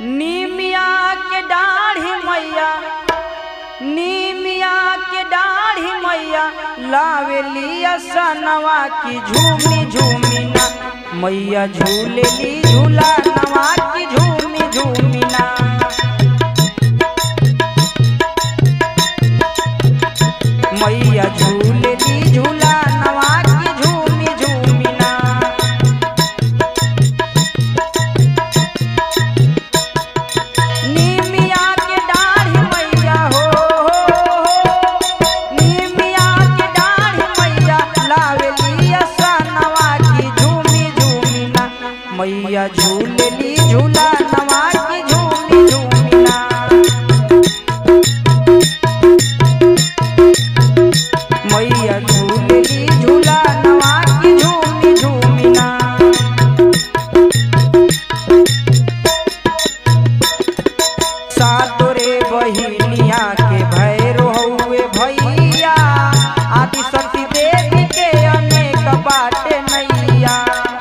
नीमिया के डाढ़ी मैया नीमिया के डाढ़ी मैया लावेली सनवा की झूमी झूमी ना मैया झूलेली झूला नवा की झूमी झूमी ना मैया झूलेली झूला नवा की झूमी झूमी ना नीमिया के डाढ़ी मैया हो नीमिया के डाढ़ी मैया लावेली सनवा की झूमी झूमी ना मैया झूलेली झूला नवा की झूमी झूमी ना मैया झूलेली झूला नवा की झूमी झूमी ना सातोरे बहिनिया के भैरो हउए भैया आदि शक्ति देवी के अनेक बाटे नैया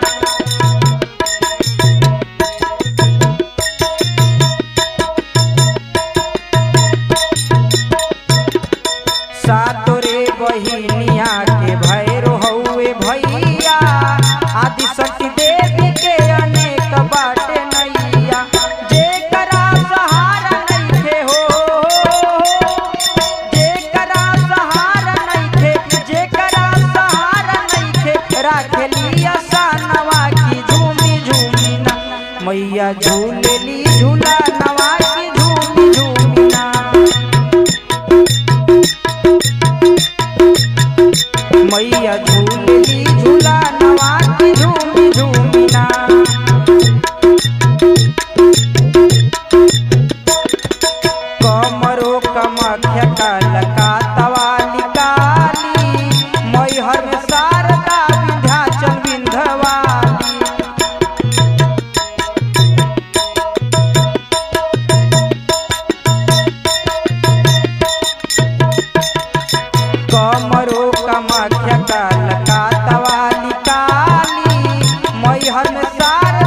सातोरे बहिनिया के भैरो हउए भैया आदि शक्ति देवी के अनेक बाटे नैया जेकरा सहारा नइखे हो जेकरा सहारा नइखे जेकरा सहारा नइखे राखेली सनवा की झूमी झूमी ना मैया झूलेली झूला नवा की झूमी झूमी ना मैया झूलेली झूला नवा की झूमी झूमी ना कमरो कमख्या कलका तवाली काली मैहर में शारदा विंध्याचल विंध्यवाली कमरो कमख्या कलका तवाली काली मैहर में शारदा